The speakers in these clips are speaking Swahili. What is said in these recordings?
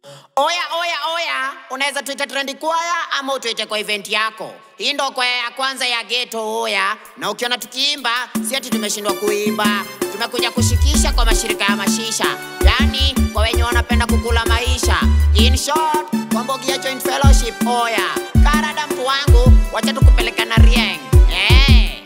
Oya, oya, oya, unaweza tuite trendi kwaya ama utuite kwa event yako. Hii ndo kwaya ya kwanza ya ghetto oya, na ukiona tukiimba si ati tumeshindwa kuimba, tumekuja kushikisha kwa mashirika ya mashisha, yani kwa wenye wanapenda kukula maisha. In short, kwa Mbogi ya Joint Fellowship oya, karada mtu wangu, wacha tukupeleka na rieng eh.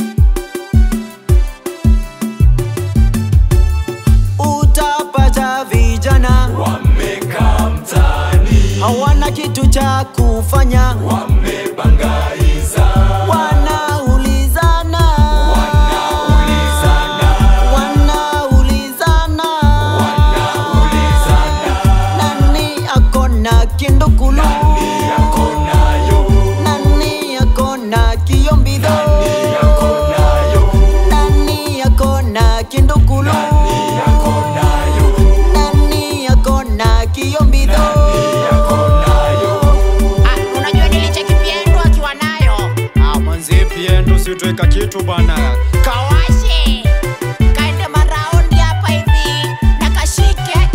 utapata vijana wamekaa mtaani hawana kitu cha kufanya, wamebangaiza wanaulizana wanaulizana wanaulizana wanaulizana nani akona kindukulu nani yako nayo nani akona kiyombidho nani yako nayo nani akona kindukulu nani yako nayo nani akona kiyombidho nani yako nayo Ah, unajua nilicheki Piendo akiwa nayo Ah, manzi piendo situeka kitu bana kawashe kaende maraundi hapa hivi na kashike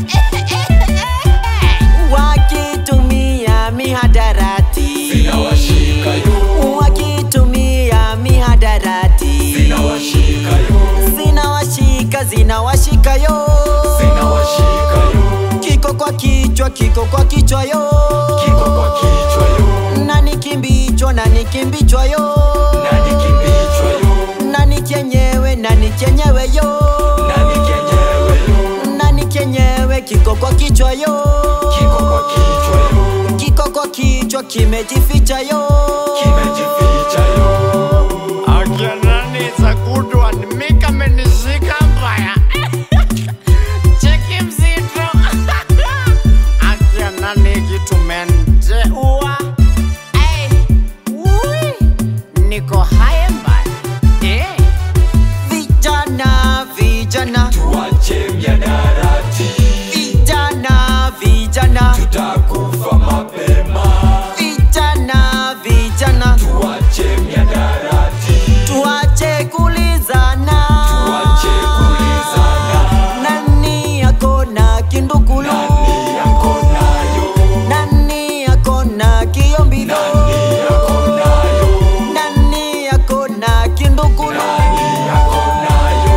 wakitumia mihadarati zinawashika yo wakitumia mihadarati zinawashika yo zinawashika zinawashika yo zinawashika yo kiko kwa kichwa kiko kwa kichwa yo kiko kwa kichwa yo nani kimbichwa nani kimbichwa yo nani kimbichwa yo nani kenyewe nani kenyewe yo nani kenyewe yo nani kenyewe kiko kwa kichwa yo kiko kwa kichwa yo kiko kwa kichwa kimejificha yo kimejificha yo akia nani za good one mika menishika mbaya cheki mzito akia nani kitu mente ua Hey, ui, niko haya mbaya eh. vijana vijana tuache miadarati vijana vijana tutakufa mapema vijana vijana tuache miadarati tuache kulizana tuache kulizana nani akona kindukulu nani yako nayo nani akona kiyombidho nani yako nayo nani akona kindukulu nani yako nayo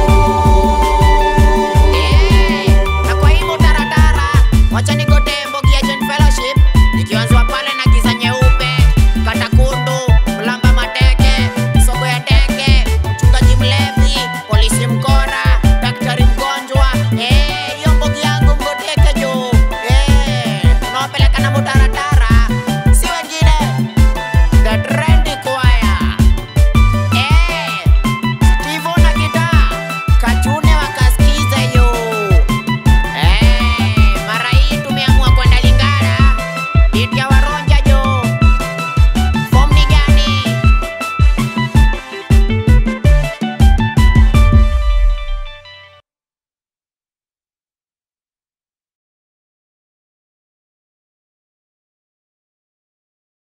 Eh, na kwa hivyo taratara, wacha nigote Mbogi ya Joint Fellowship ikianzwa pale na giza nyeupe, Katakundu, Mlamba Mateke, Soko ya Teke, mchungaji mlevi, polisi mkora, daktari mgonjwa, eh,